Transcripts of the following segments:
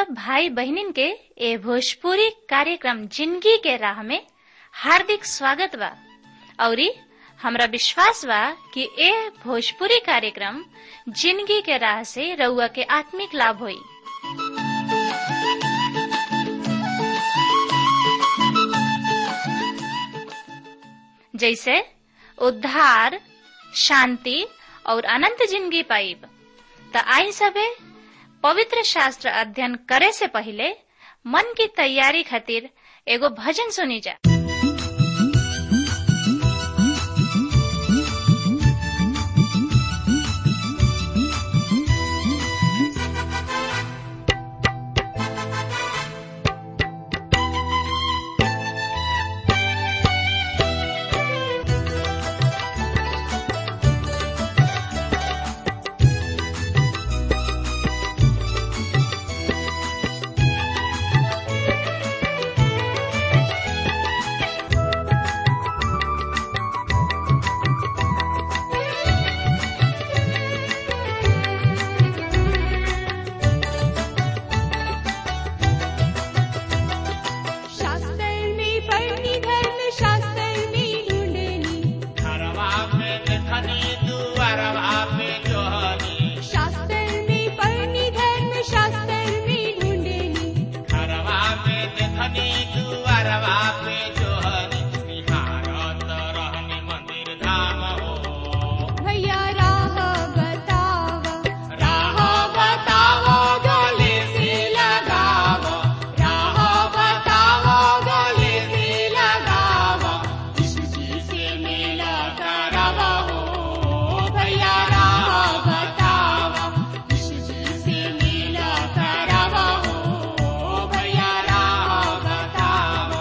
सब भाई बहनिन के ए भोजपुरी कार्यक्रम जिंदगी के राह में हार्दिक स्वागत बा औरी हमरा विश्वास बा कि ए भोजपुरी कार्यक्रम जिंदगी के राह से रउआ के आत्मिक लाभ होई जैसे उद्धार शांति और अनंत जिंदगी पाइब त आई सबे पवित्र शास्त्र अध्ययन करे से पहले मन की तैयारी खातिर एगो भजन सुनी जा शास्त्रनी पढ़नी धर्म शास्त्रनी ढूंढनी घरवा पे देखनी दुआरवा पे जोहनी शास्त्रनी पढ़नी धर्म शास्त्रनी ढूंढनी घरवा पे देखनी दुआरवा पे जोहनी निहारत रहनी मंदिर धाम हो भैया राह बतावा राह बताओ गले से लगाओ राह बताओ गले से लगाओ यीशु जी से मेला करावा हो भैया राह बताओ यीशु जी से मेला करावा हो भैया राह बताओ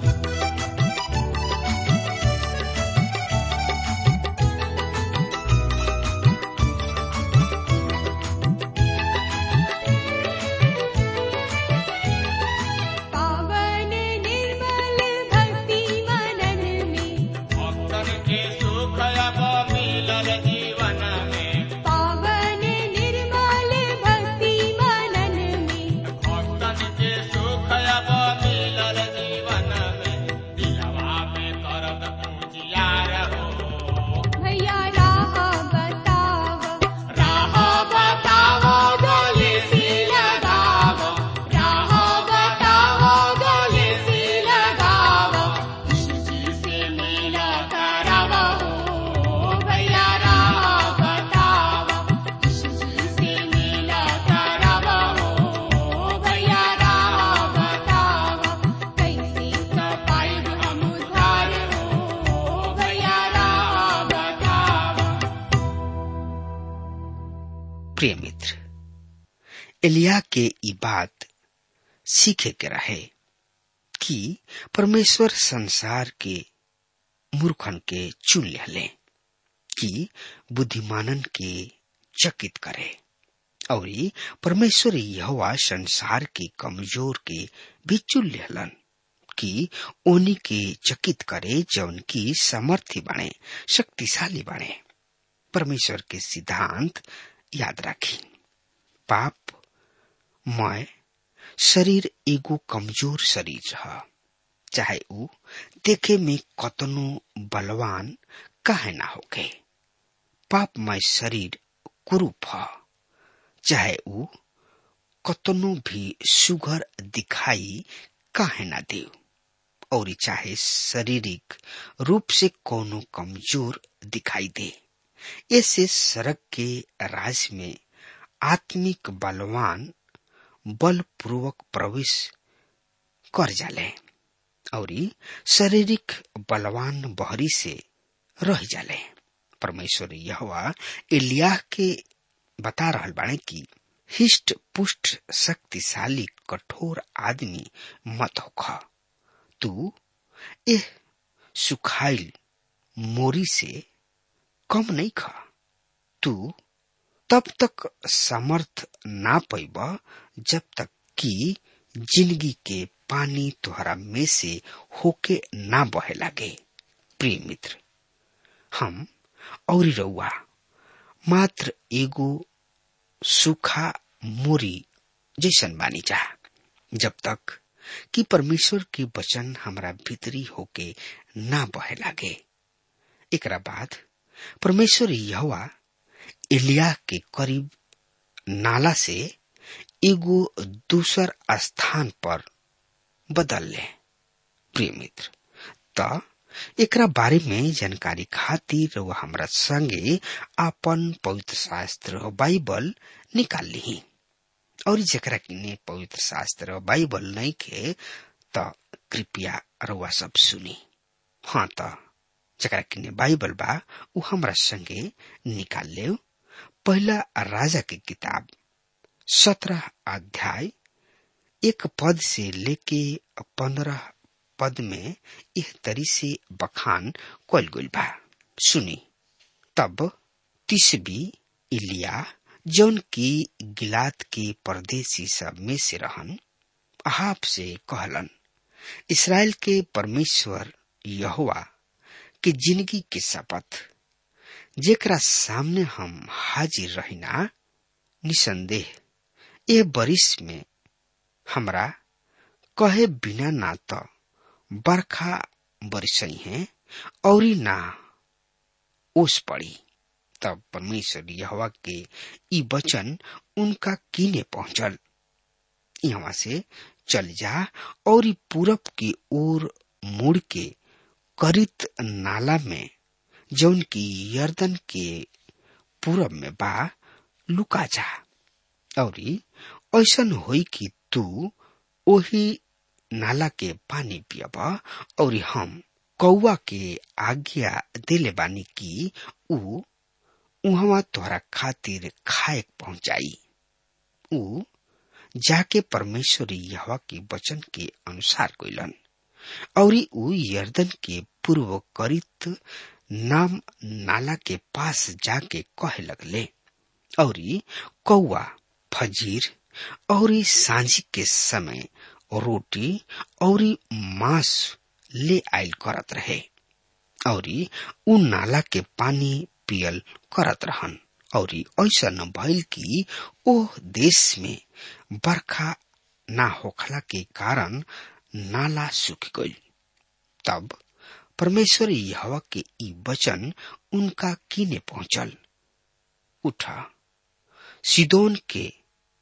पावन निर्मल भक्ति मनन में भक्तन के सुख अब मिलल जीवन में पावन निर्मल भक्ति मनन में भक्तन के सुख अब मिलल जीवन में दिलवा में करब पूजियार हो भैया राह बतावा राह बताओ गले से लगाओ राह बताओ गले से लगाओ यीशु जी से मेला करावा हो भैया राह बताओ यीशु जी से मेला करावा हो भैया राह बताओ कैसे पाइब हम उधार हो भैया राह बताओ प्रिय मित्र एलिया के ई बात सीखे के रहे कि परमेश्वर संसार के मूर्खन के चुन ले कि बुद्धिमानन के चकित करे और ई परमेश्वर यहोवा संसार के कमजोर के भी चुन लेहलन कि ओनी के चकित करे जौन की समर्थी बने शक्तिशाली बने परमेश्वर के सिद्धांत याद रखी पाप मैं शरीर एगो कमजोर शरीर ह चाहे ऊ देखे में कतनो बलवान काहे ना होके पापमय शरीर कुरूप ह चाहे ऊ कतनो भी सुघर दिखाई काहे ना दे और चाहे शारीरिक रूप से कोनो कमजोर दिखाई दे ऐसे सड़क के राज में आत्मिक बलवान बलपूर्वक प्रवेश कर जाले और शारीरिक बलवान बहरी से रह जाले परमेश्वर यहोवा एलियाह के बता रहल बाणे कि हिष्ट पुष्ट शक्तिशाली कठोर आदमी मत होख तू एह सुखाइल मोरी से कम नहीं खा तू तब तक समर्थ ना पैब जब तक कि जिंदगी के पानी तुहरा में से होके ना बहे लागे प्रिय मित्र हम और रउआ मात्र एगो सूखा मोरी जैसन बानी जा जब तक कि परमेश्वर के वचन हमरा भीतरी होके ना बहे लागे एकरा बाद परमेश्वर यहोवा एलिया के करीब नाला से एगो दूसर स्थान पर बदल ले प्रिय मित्र त एकरा बारे में जानकारी खातिर वो हमरा संगे आपन पवित्र शास्त्र बाइबल निकाल ली और जकरा किने पवित्र शास्त्र बाइबल नहीं के त कृपया रउआ सब सुनी हाँ त जकरा किने बाइबल बा उ हमरा संगे निकाल ले पहला राजा की किताब सत्रह अध्याय एक पद से लेके पंद्रह पद में इस तरी से बखान कल गइल बा सुनी तब तिसबी इलिया जौन की गिलात के परदेसी सब में से रहन अहाब से कहलन इसराइल के परमेश्वर यहोवा के जिंदगी के शपथ जेकरा सामने हम हाजिर रहिना निसंदेह ए बरिस में हमरा कहे बिना ना तो बरखा बरसई है और ना ओस पड़ी तब परमेश्वर यहवा के ई वचन उनका कीने पहुंचल यहाँ से चल जा और ई पूरब की ओर मुड़ के करित नाला में जौन की यर्दन के पूरब में बा लुका जा और ऐसन होई कि तू ओही नाला के पानी पियब और हम कौआ के आज्ञा दिले बानी कि ऊ उहवा तोहरा खातिर खाए पहुंचाई ऊ जाके परमेश्वर यहवा के वचन के अनुसार कोइलन और ऊ यर्दन के पूर्व करित नाम नाला के पास जाके कहे लगले और कौआ फजीर और सांझी के समय रोटी और मांस ले आयल करत रहे और उ नाला के पानी पियल करत रहन और ऐसा न भइल कि ओ देश में बरखा ना होखला के कारण नाला सूख गई तब परमेश्वर यहवा के ई वचन उनका कीने पहुंचल उठा सिदोन के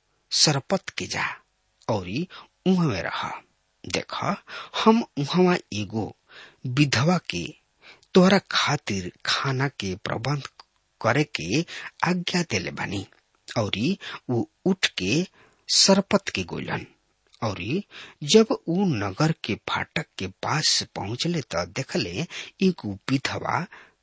सरपत के जा और उहमे रहा देख हम उहवा एगो विधवा के तोहरा खातिर खाना के प्रबंध करे के आज्ञा देले बानी और वो उठ के सरपत के गोलन और जब ऊ नगर के फाटक के पास पहुंचले त देखले एगो विधवा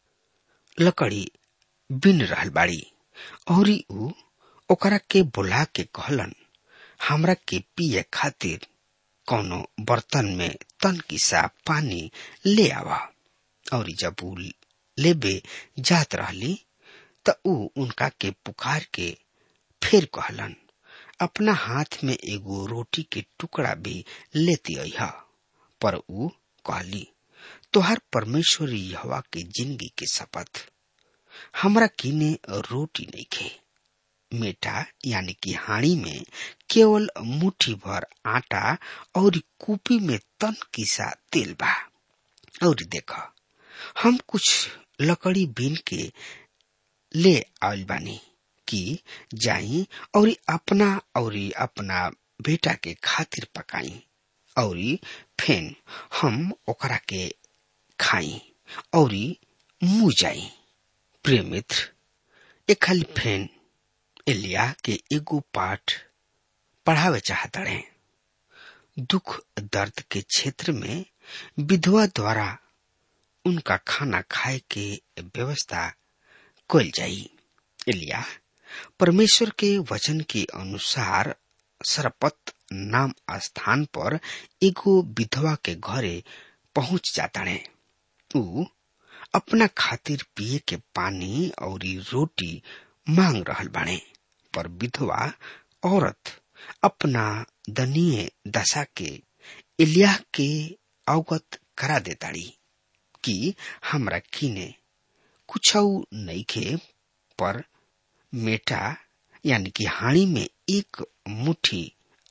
लकड़ी बिन रहल बाड़ी और ऊ ओकरा के बुला के कहलन हमरा के पिए खातिर कोनो बर्तन में तन किसा पानी ले आवा और जब ऊ लेबे जात रहली त ऊ उनका के पुकार के फिर कहलन अपना हाथ में एगो रोटी के टुकड़ा भी लेती अह पर ऊ कहली तोहर परमेश्वर यहवा के जिंदगी के शपथ हमरा किने रोटी नहीं खे मेटा यानी कि हाड़ी में केवल मुट्ठी भर आटा और कूपी में तन किसा तेल बा और देख हम कुछ लकड़ी बीन के ले आयल बानी कि जाई और अपना और अपना बेटा के खातिर पकाई और फेन हम ओकरा के खाई और मुंह जाई प्रिय मित्र एक खाली फेन एलिया के एगो पाठ पढ़ावे चाहता रहे दुख दर्द के क्षेत्र में विधवा द्वारा उनका खाना खाए के व्यवस्था कल जाई एलिया परमेश्वर के वचन के अनुसार सरपत नाम स्थान पर एगो विधवा के घरे पहुंच जाता है ऊ अपना खातिर पिए के पानी और रोटी मांग रहल बाणे पर विधवा औरत अपना दनीय दशा के इलिया के अवगत करा देताड़ी कि हमरा किने कुछ नईखे पर मेटा यानी कि हाड़ी में एक मुट्ठी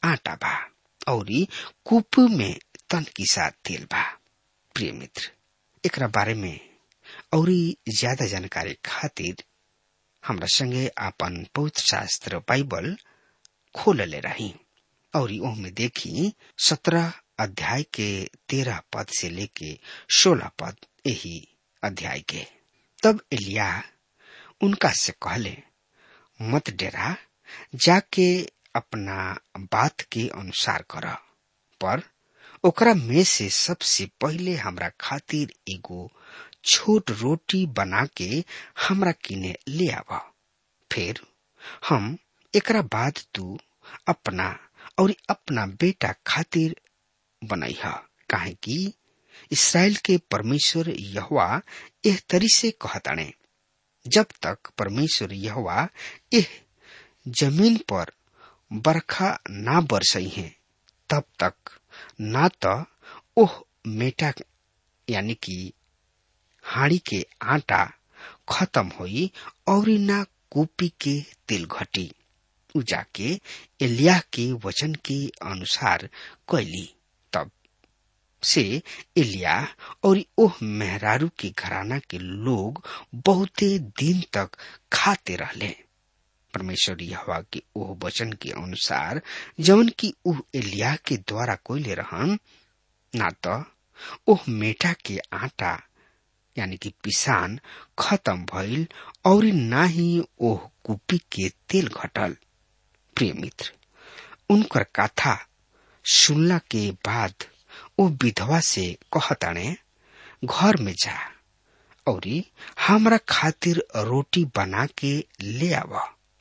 आटा बा और कूप में तन की साथ तेल बा प्रिय मित्र एकरा बारे में और ज्यादा जानकारी खातिर हमरा संगे आपन पवित्र शास्त्र बाइबल खोल ले रही और ओहमे देखी सत्रह अध्याय के तेरह पद से लेके सोलह पद यही अध्याय के तब एलिया उनका से कहले मत डेरा जाके अपना बात के अनुसार कर पर ओकरा में से सबसे पहले हमरा खातिर एगो छोट रोटी बना के हमरा किने ले आव फिर हम एकरा बाद तू अपना और अपना बेटा खातिर बनई है काहे कि इसराइल के परमेश्वर यहोवा एह तरी से कहताणे जब तक परमेश्वर यहोवा एह जमीन पर बरखा ना बरसई है तब तक ना तो ओह मेटा यानी कि हाड़ी के आटा खत्म होई और ना कूपी के तेल घटी उ जाके एलिया के वचन के अनुसार कैली तब से एलिया और ओह मेहरारू के घराना के लोग बहुते दिन तक खाते रहले परमेश्वर यहोवा के ओह वचन के अनुसार जवन की ओह एलिया के द्वारा कोयले रहन ना तो ओह मेटा के आटा यानी कि पिसान खत्म भइल और ना ही ओह कुपी के तेल घटल प्रिय मित्र उनकर कथा सुनला के बाद ओ विधवा से कहताणे घर में जा और हमरा खातिर रोटी बना के ले आव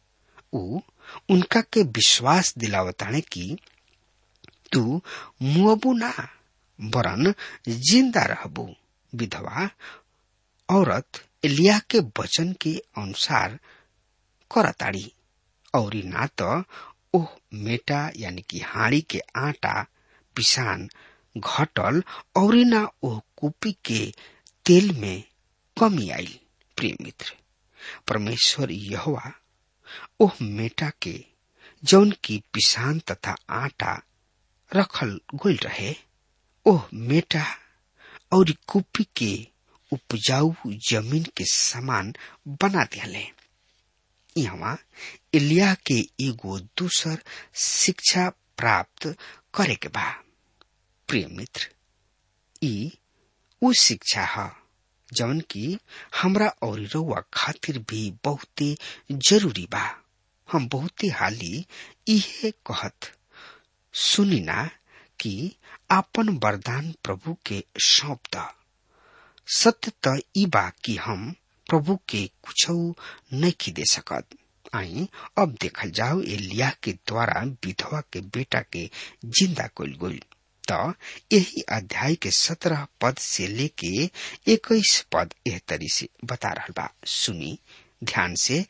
उ उनका के विश्वास दिलावताणे कि तू मुअबू ना वरन जिंदा रहबू विधवा औरत एलिया के वचन के अनुसार करताड़ी और ना तो ओह मेटा यानी कि हाड़ी के आटा पिसान घटल और ना ओह कुपी के तेल में कमी आई प्रिय मित्र परमेश्वर यहोवा ओह मेटा के जौन की पिसान तथा आटा रखल गोल रहे ओह मेटा और कुपी के उपजाऊ जमीन के समान बना दिले यहाँ इलिया के एगो दूसर शिक्षा प्राप्त करे के बा प्रिय मित्र ई उ शिक्षा है जवन की हमरा और रउआ खातिर भी बहुते जरूरी बा हम बहुते हाली इहे कहत सुनी ना कि आपन वरदान प्रभु के सौंप द सत्य त ई बा कि हम प्रभु के कुछ नहीं दे सकत आई अब देखल जाओ एलिया के द्वारा विधवा के बेटा के जिंदा कल गई तो यही अध्याय के सत्रह पद से लेके इक्कीस पद एह तरी से बता रहा बा सुनी ध्यान से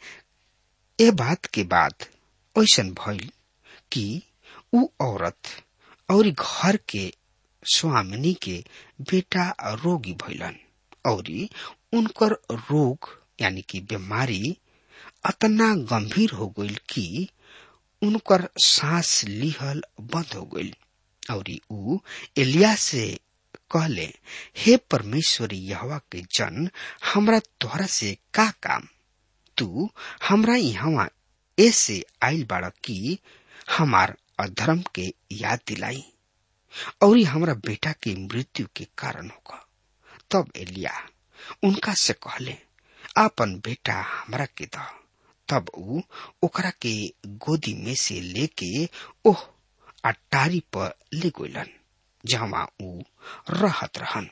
ए बात के बाद ऐसा भइल कि उ औरत और घर के स्वामिनी के बेटा रोगी भइलन और उनकर रोग यानी कि बीमारी अतना गंभीर हो गई कि उनकर सांस लिहल बंद हो गई और उ एलिया से कहले हे परमेश्वर यहवा के जन हमरा तोहरा से का काम तू हमरा यहाँ ऐसे आयल बाड़ कि हमार अधर्म के याद दिलाई और हमरा बेटा के मृत्यु के कारण होगा तब एलिया उनका से कहले आपन बेटा हमरा के द तब उ ओकरा के गोदी में से लेके ओह अटारी पर ले गलन जहाँ उ रहत रहन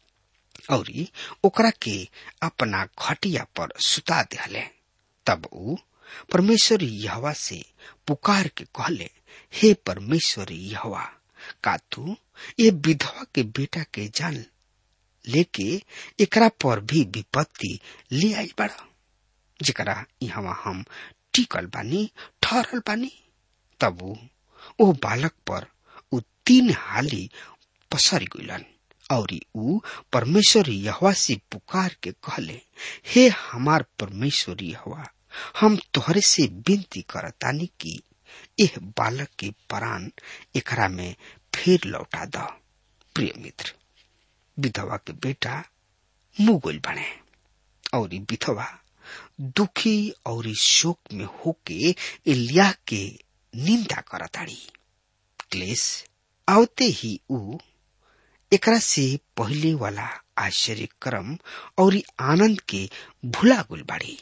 और ओकरा के अपना खटिया पर सुता दिले तब उ परमेश्वर यहवा से पुकार के कहले हे परमेश्वर यहवा का तू ये विधवा के बेटा के जान लेके एकरा पर भी विपत्ति ले आई बड़ा जरा यहाँ हम टिकल बानी ठहरल बानी तब उ ओ बालक पर उ तीन हाली पसर गइलन और उ परमेश्वर यहवा से पुकार के कहले हे हमार परमेश्वर यहवा हम तोहरे से विनती करतानी कि एह बालक के प्राण एकरा में फिर लौटा द प्रिय मित्र विधवा के बेटा मुगुल बने और ई विधवा दुखी और शोक में होके इलिया के निंदा करताड़ी क्लेश आवते ही ऊ एकरा से पहले वाला आश्चर्य क्रम और आनंद के भुला गुल बाड़ी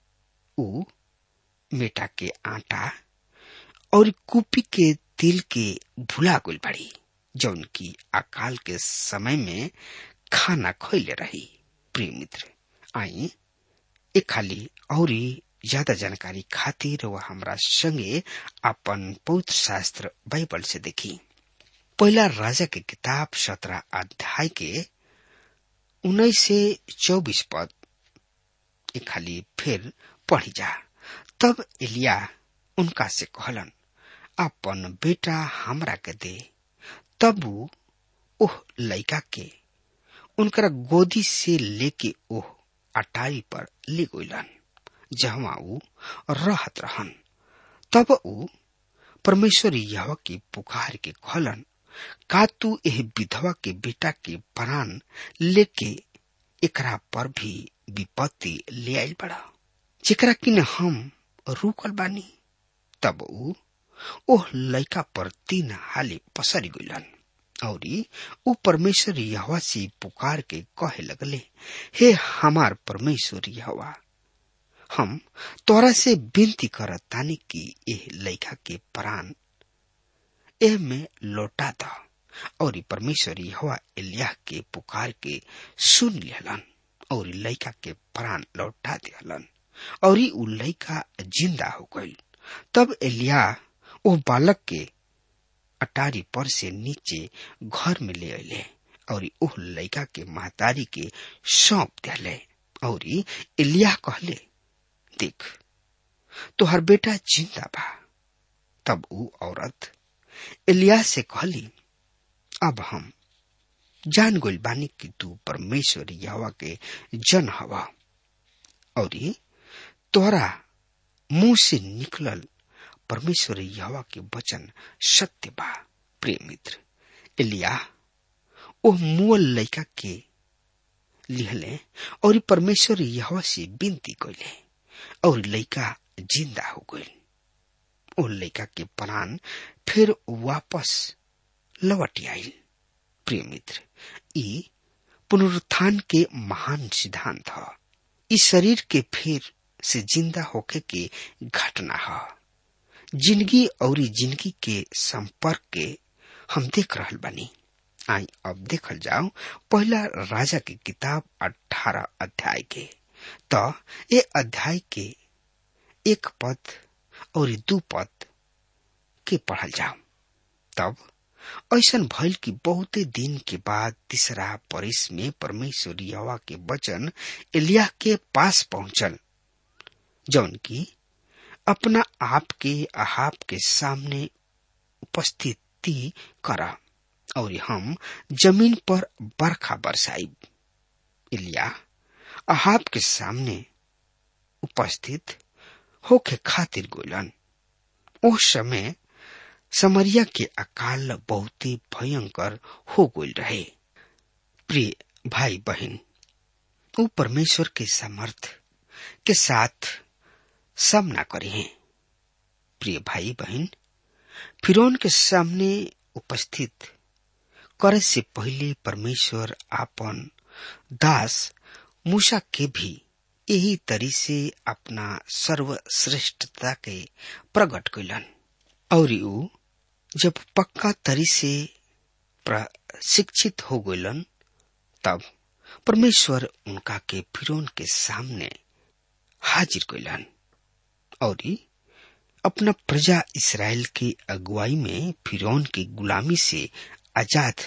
ऊ मेटा के आटा और कुपी के तिल के भुला गुल बाड़ी जौन की अकाल के समय में खाना खोले रही प्रिय मित्र आई एक खाली और ज्यादा जानकारी खातिर वह हमरा संगे अपन पवित्र शास्त्र बाइबल से देखी पहला राजा के किताब सत्रह अध्याय के उन्नीस से चौबीस पद एक खाली फिर पढ़ी जा तब एलिया उनका से कहलन अपन बेटा हमरा के दे तब ऊ ओह लड़का के उनकर गोदी से लेके ओह अटारी पर ले गइलन जहाँ ऊ रहत रहन तब ऊ परमेश्वर यह की पुकार के कहलन का तू एह विधवा के बेटा के प्राण लेके एकरा पर भी विपत्ति ले आइल बड़ा जेकरा किन हम रुकल बानी तब ऊ ओह लड़का पर तीन हाली पसर गइलन और ऊ परमेश्वर यहवा से पुकार के कहे लगले हे हमार परमेश्वर यहवा हम तोरा से विनती करत तानी कि एह लड़का के प्राण एह में लौटा द और परमेश्वर यहवा एलिया के पुकार के सुन लेलन और लड़का के प्राण लौटा दिहलन और ऊ लड़का जिंदा हो गई तब एलिया ओ बालक के अटारी पर से नीचे घर में ले अले और ओह लड़का के महतारी के सौंप दिले और एलिया कहले देख तोहर बेटा जिंदा बा तब ऊ औरत एलिया से कहली अब हम जान गोल बानी कि तू परमेश्वर यहवा के जन हवा और तोरा मुंह से निकलल परमेश्वर यहवा के वचन सत्य बा प्रिय मित्र एलिया ओ मुअल लड़का के लिहले और परमेश्वर यहवा से विनती कैले और लड़का जिंदा हो गई ओ लड़का के प्राण फिर वापस लौट आयल प्रिय मित्र ई पुनरुत्थान के महान सिद्धांत है इस शरीर के फिर से जिंदा होके के घटना है जिंदगी और जिंदगी के संपर्क के हम देख रहल बानी आई अब देखल जाओ पहला राजा की किताब अठारह अध्याय के तो ये अध्याय के एक पद और दू पद के पढ़ल जाओ तब ऐसा भइल कि बहुते दिन के बाद तीसरा परिस में परमेश्वर यवा के वचन एलिया के पास पहुंचल जौन की अपना आप के अहाब के सामने उपस्थिति करा और हम जमीन पर बरखा बरसाई इलिया अहाब के सामने उपस्थित होके खातिर गोलन उस समय समरिया के अकाल बहुत ही भयंकर हो गई रहे प्रिय भाई बहन वो परमेश्वर के समर्थ के साथ सामना करे हैं प्रिय भाई बहन फिरौन के सामने उपस्थित करे से पहले परमेश्वर आपन दास मूसा के भी यही तरी से अपना सर्वश्रेष्ठता के प्रकट कैलन और ऊ जब पक्का तरी से प्रशिक्षित हो गलन तब परमेश्वर उनका के फिरौन के सामने हाजिर कैलन और अपना प्रजा इसराइल की अगुवाई में फिरौन की गुलामी से आजाद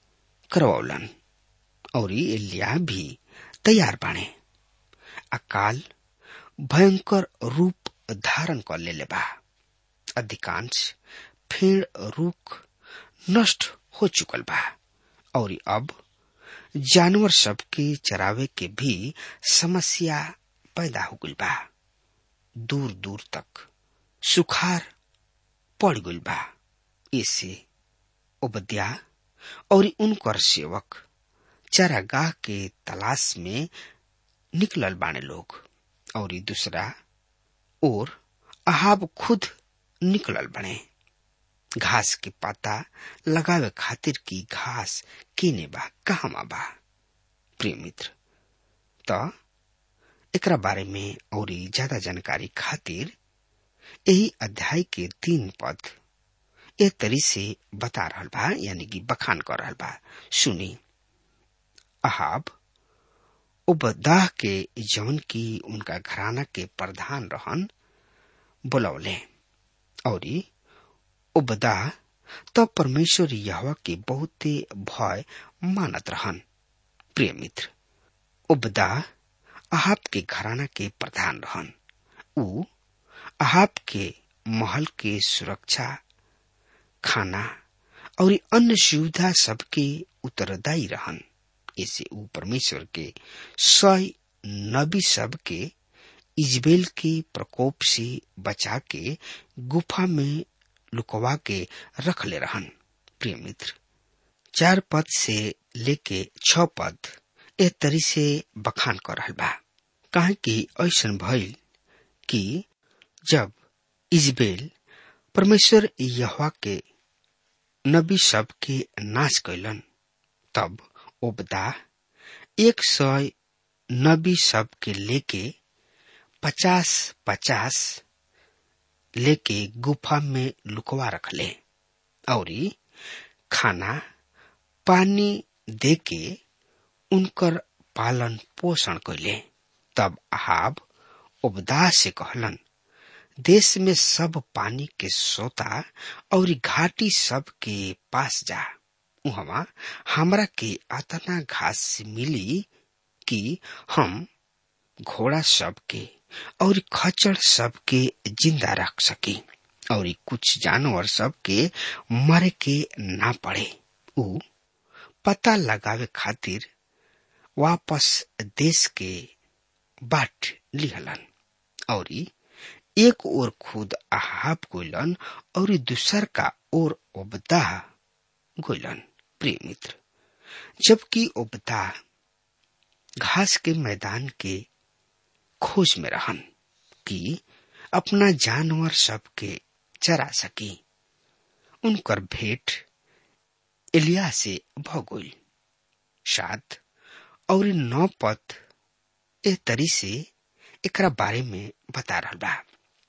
करवौलन और एलिया भी तैयार बने अकाल भयंकर रूप धारण कर ले बा अधिकांश फेड़ रुख नष्ट हो चुकल बा और अब जानवर सब के चरावे के भी समस्या पैदा हो गई बा दूर दूर तक सुखार पड़ गइल बा ऐसे उबद्या और उनकर सेवक चरागाह के तलाश में निकलल बाने लोग और ई दूसरा और अहाब खुद निकलल बने घास के पाता लगावे खातिर की घास केने बा कहवा बा प्रिय मित्र त एकरा बारे में और ज्यादा जानकारी खातिर यही अध्याय के तीन पद ए तरी से बता रहल बा यानी कि बखान कर रहल बा सुनी अहाब उबदाह के जौन की उनका घराना के प्रधान रहन बुलौले और उबदाह तब परमेश्वर यहवा के बहुते भय मानत रहन प्रिय मित्र उबदाह अहाब के घराना के प्रधान रहन ऊ अहाब के महल के सुरक्षा खाना और अन्य सुविधा सबके उत्तरदायी रहन ऐसे ऊ परमेश्वर के सय नबी सब के इजबेल के प्रकोप से बचा के गुफा में लुकवा के रख ले रहन प्रिय मित्र चार पद से लेके छ पद ए तरी से बखान कर रहल बा काहे कि ऐसन भइल कि जब इजबेल परमेश्वर यहोवा के नबी सब के नाश कैलन तब ओबदा एक सौ नबी सब के लेके पचास पचास लेके गुफा में लुकवा रखले और खाना पानी दे के उनकर पालन पोषण कैले तब अहाब उपदाह से कहलन देश में सब पानी के सोता और घाटी सब के पास जा उहवा हमरा के अतना घास मिली कि हम घोड़ा सब के और खच्चर सब के जिंदा रख सकी और कुछ जानवर सब के मरे के ना पड़े उ पता लगावे खातिर वापस देश के बाट लिहलन और एक ओर खुद अहाब गोलन और दूसर का ओर ओबदाह गोलन प्रिय मित्र जबकि ओबदाह घास के मैदान के खोज में रहन कि अपना जानवर सब के चरा सकी उनकर भेंट एलिया से भगोल सात और नौ पद ए तरी से एकरा बारे में बता रहा बा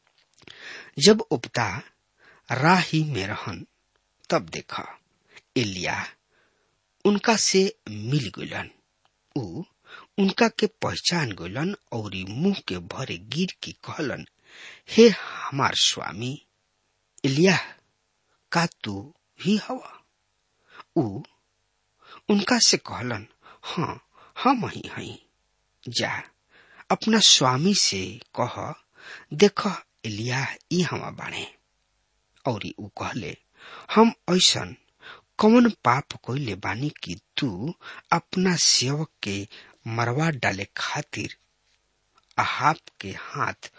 जब उपता राही में रहन तब देखा एलिया उनका से मिल गलन उ उनका के पहचान गलन और मुंह के भरे गिर के कहलन हे हमार स्वामी एलिया का तू ही हवा उ उनका से कहलन हाँ हम ही हई जा अपना स्वामी से कह देख एलिया ई हवा बाणे और उ कहले हम ऐसन कौन पाप कोइले बानी कि तू अपना सेवक के मरवा डाले खातिर अहाब के हाथ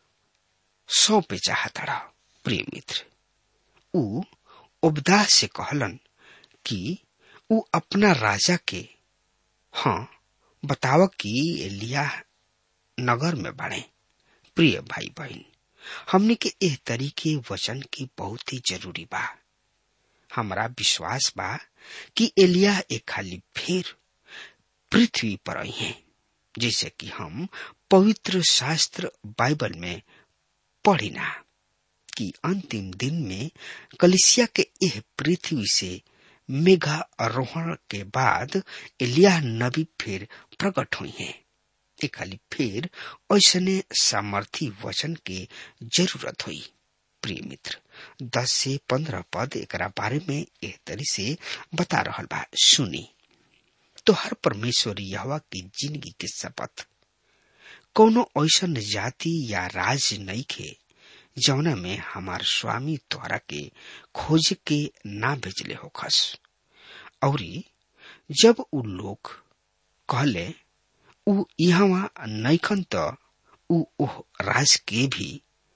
सौंपे चाहता प्रिय मित्र उ उपदाह से कहलन कि उ अपना राजा के हाँ बताव कि एलिया नगर में बढ़े प्रिय भाई बहन हमने के एह तरीके वचन की बहुत ही जरूरी बा हमारा विश्वास बा कि एलिया एक खाली फिर पृथ्वी पर आई हैं जैसे कि हम पवित्र शास्त्र बाइबल में पढ़ी ना कि अंतिम दिन में कलिसिया के यह पृथ्वी से मेघा आरोहण के बाद एलिया नबी फिर प्रकट हुई हैं एक खाली फिर ऐसने सामर्थी वचन के जरूरत हुई प्रिय मित्र दस से पंद्रह पद एक बारे में एक तरी से बता रहा बा सुनी तो हर परमेश्वर यहवा की जिंदगी के शपथ कोनो ऐसा जाति या राज नहीं खे जौना में हमार स्वामी द्वारा के खोज के ना भेजले हो खस और जब उ लोग कहले उ यहाँ नैखन त उ ओह राज के भी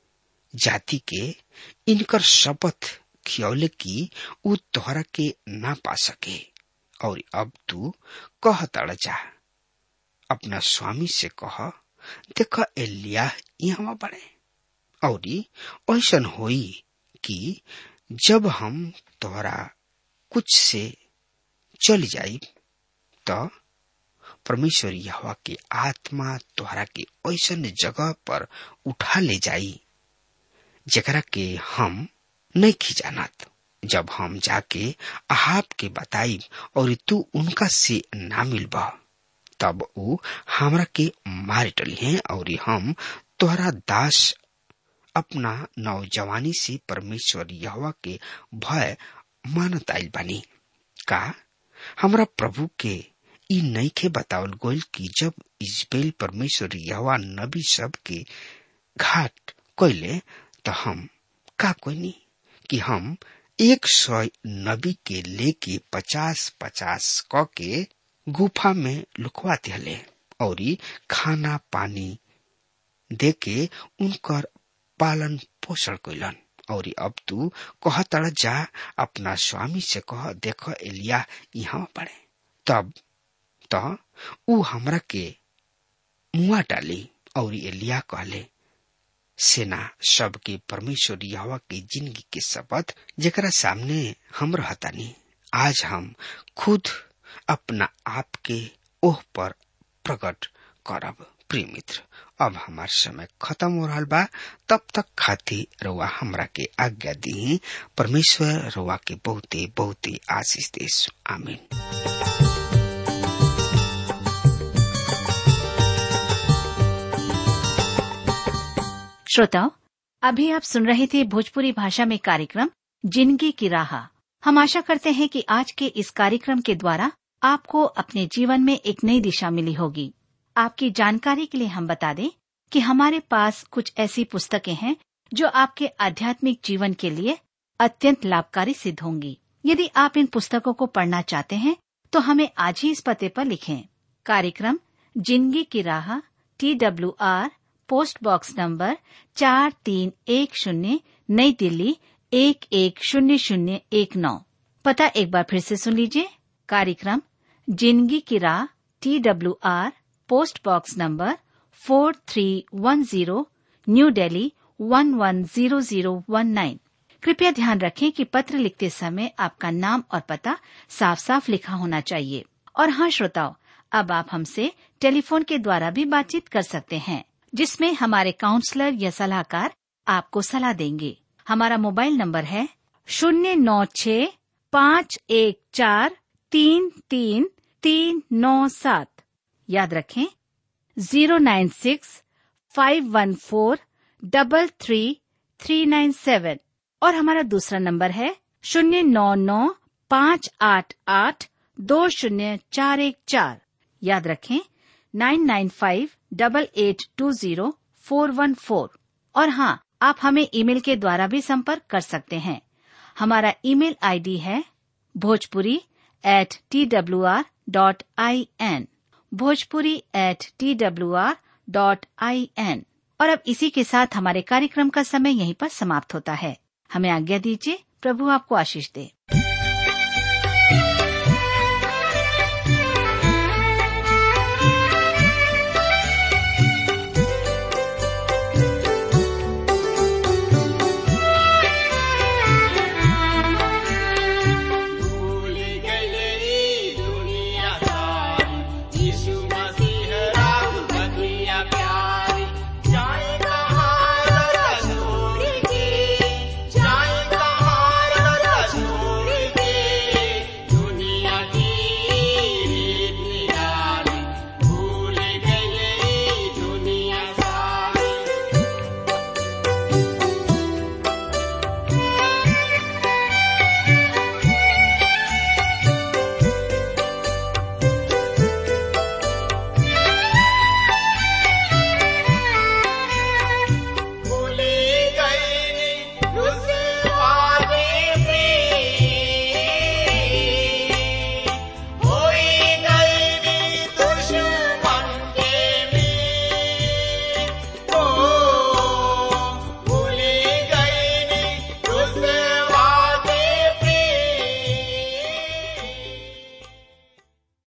जाति के इनकर शपथ खियौले की उ तोहरा के ना पा सके और अब तू कह तड़ जा अपना स्वामी से कह देख एलिया यहाँ बड़े और ऐसन होई कि जब हम तोहरा कुछ से चल जाई त परमेश्वर यहवा के आत्मा तोहरा के ऐसन जगह पर उठा ले जाई जकरा के हम नहीं खिजानत जब हम जाके अहाब के बताई और तू उनका से ना मिलबा तब ऊ हमरा के मार डली है और हम तोहरा दास अपना नौजवानी से परमेश्वर यहवा के भय मानत आइल बानी का हमरा प्रभु के ई नईखे बतावल गोल कि जब इजबेल परमेश्वर यहवा नबी सब के घाट कोइले तो हम का कोइनी कि हम एक सौ नबी के लेके पचास पचास क के गुफा में लुकवा दिले और खाना पानी देके उनकर पालन पोषण कैलन और अब तू कह तड़ जा अपना स्वामी से कह देख एलिया यहाँ पड़े तब त ऊ हमरा के मुआ डाली और एलिया कहले सेना सबके परमेश्वर यहवा के जिंदगी के शपथ जेकरा सामने हम रहतानी आज हम खुद अपना आप के ओह पर प्रकट करब प्रिय मित्र अब हमार समय खत्म हो रहा बा तब तक खातिर रउआ हमरा के आज्ञा दी परमेश्वर रउआ के बहुते बहुते आशीष देश आमीन श्रोताओं अभी आप सुन रहे थे भोजपुरी भाषा में कार्यक्रम जिंदगी की राह हम आशा करते हैं कि आज के इस कार्यक्रम के द्वारा आपको अपने जीवन में एक नई दिशा मिली होगी आपकी जानकारी के लिए हम बता दें कि हमारे पास कुछ ऐसी पुस्तकें हैं जो आपके आध्यात्मिक जीवन के लिए अत्यंत लाभकारी सिद्ध होंगी यदि आप इन पुस्तकों को पढ़ना चाहते हैं तो हमें आज ही इस पते पर लिखें कार्यक्रम जिंदगी की राह T W R post box number चार तीन एक शून्य नई दिल्ली एक एक शून्य शून्य एक नौ पता एक बार फिर से सुन लीजिए कार्यक्रम जिंदगी की राह T W R post box number four three one zero New Delhi one one zero zero one nine कृपया ध्यान रखें कि पत्र लिखते समय आपका नाम और पता साफ साफ लिखा होना चाहिए और हाँ श्रोताओं अब आप हमसे टेलीफोन के द्वारा भी बातचीत कर सकते हैं जिसमें हमारे काउंसलर या सलाहकार आपको सलाह देंगे हमारा मोबाइल नंबर है शून्य नौ छ पाँच एक चार तीन तीन तीन नौ सात याद रखें zero nine six five one four double three three nine seven और हमारा दूसरा नंबर है शून्य नौ नौ पाँच आठ आठ दो शून्य चार एक चार याद रखें nine nine five double eight two zero four one four और हाँ आप हमें ईमेल के द्वारा भी संपर्क कर सकते हैं हमारा ईमेल आईडी है Bhojpuri at T W R dot I N Bhojpuri at T W R dot I N और अब इसी के साथ हमारे कार्यक्रम का समय यहीं पर समाप्त होता है हमें आज्ञा दीजिए प्रभु आपको आशीष दे